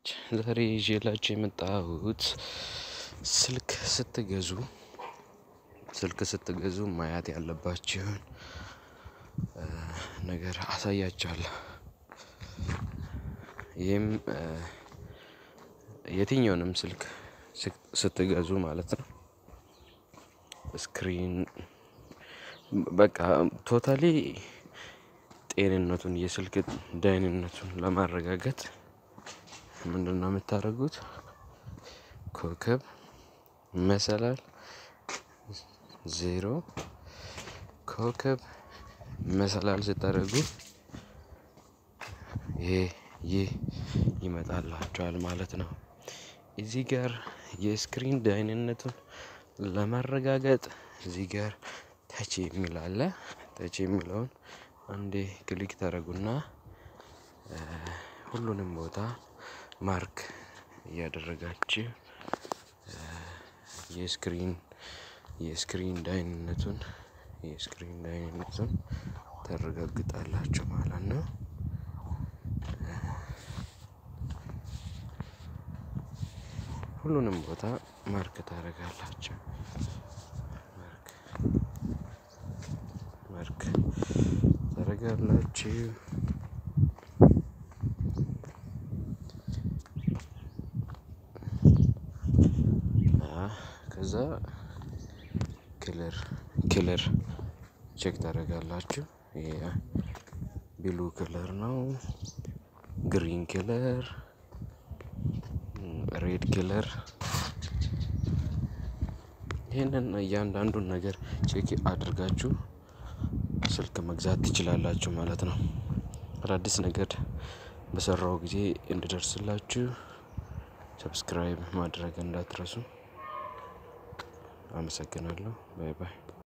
ዛሬ ይዤላችሁ የመጣሁት ስልክ ስትገዙ ስልክ ስትገዙ ማየት ያለባችሁን ነገር አሳያችኋለሁ። ይህም የትኛውንም ስልክ ስትገዙ ማለት ነው። ስክሪን በቃ ቶታሊ ጤንነቱን የስልክ ደህንነቱን ለማረጋገጥ ምንድነው የምታደርጉት? ኮከብ መሰላል ዜሮ ኮከብ መሰላል ስታደርጉ ይሄ ይህ ይመጣላችኋል ማለት ነው። እዚህ ጋር የስክሪን ደህንነቱን ለማረጋገጥ እዚህ ጋር ተች የሚል አለ ተች የሚለውን አንዴ ክሊክ ታደርጉና ሁሉንም ቦታ ማርክ እያደረጋችሁ የስክሪን የስክሪን ደህንነቱን የስክሪን ደህንነቱን ታረጋግጣላችሁ ማለት ነው። ሁሉንም ቦታ ማርክ ታደርጋላችሁ። ማርክ ታደርጋላችሁ። ከዛ ክለር ክለር ቼክ ታደርጋላችሁ። ይሄ ብሉ ክለር ነው። ግሪን ክለር ሬድ ክለር ይሄንን እያንዳንዱን ነገር ቼክ አድርጋችሁ ስልክ መግዛት ትችላላችሁ ማለት ነው። አዳዲስ ነገር በሰራው ጊዜ እንድደርስላችሁ ሰብስክራይብ ማድረግ እንዳትረሱ። አመሰግናለሁ ባይ ባይ።